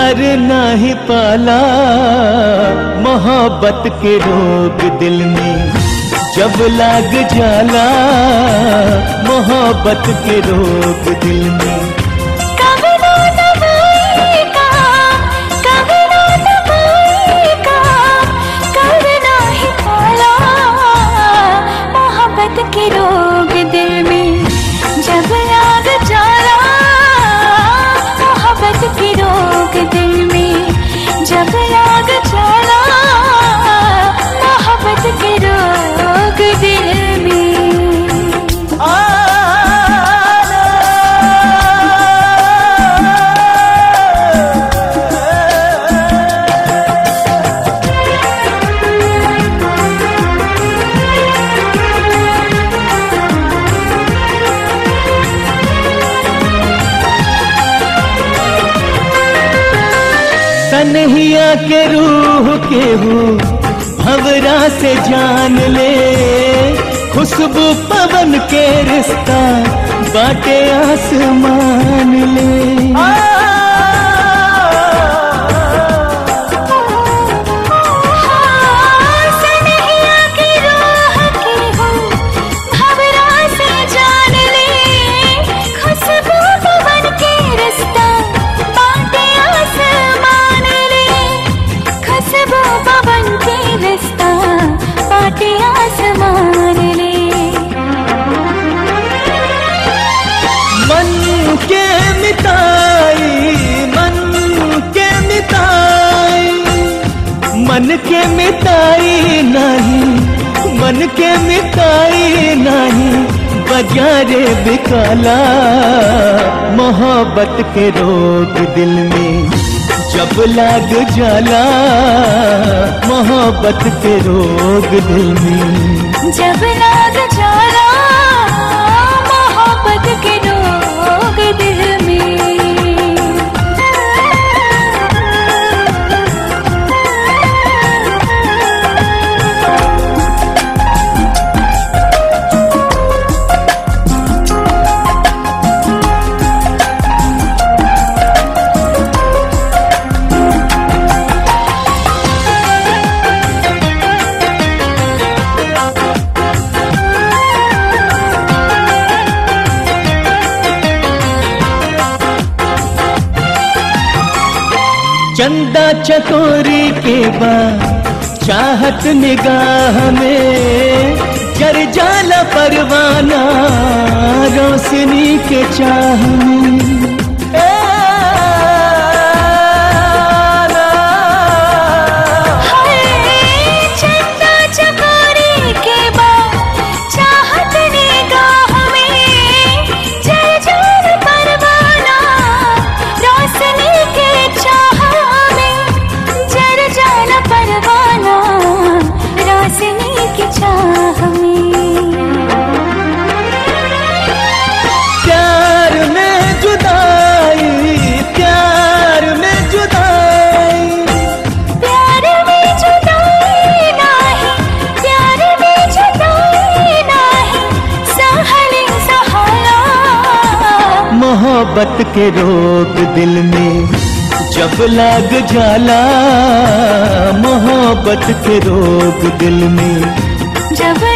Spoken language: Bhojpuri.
प्यार नाही पाला मोहब्बत के रोग दिल में जब लाग जाला मोहब्बत के रोग दिल में कभी ना दबाएगा कभी ना दबाएगा कभी ना ही पाला मोहब्बत के रोग दिल में जब लाग जाला मोहब्बत के रोग दिल में जब लाग जाला मोहब्बत के रोग दिल में सनहिया के रूह के हूँ भवरा से जान ले खुशबू पवन के रिश्ता बाटे आसमान ले सनहिया की रूह की हूँ भंवरा से जान ले खुशबू पवन के रिश्ता बाटे आसमान ले खुशबू पवन के रिश्ता बाटे आसमान ले मन के मिताई मन के मिताई मन के मिताई नहीं मन के मिताई नहीं बजारे बिकाला मोहब्बत के रोग दिल में जब लाग जाला मोहब्बत के रोग दिल में जब लाग जाला मोहब्बत के रोग दिल में चंदा चकोरी के बाद चाहत निगाह में जर जाला परवाना रोशनी के चाह में ए हाय चंदा चकोरी के बाद चाहत निगाह में जल जल परवाना रोशनी के चाह में जल जल परवाना रोशनी के चाह में प्यार में जुदाई प्यार में जुदाई प्यार में जुदाई नाही प्यार में जुदाई नाही सहले सहाला मोहब्बत के रोग दिल में जब लाग जाला मोहब्बत के रोग दिल में जब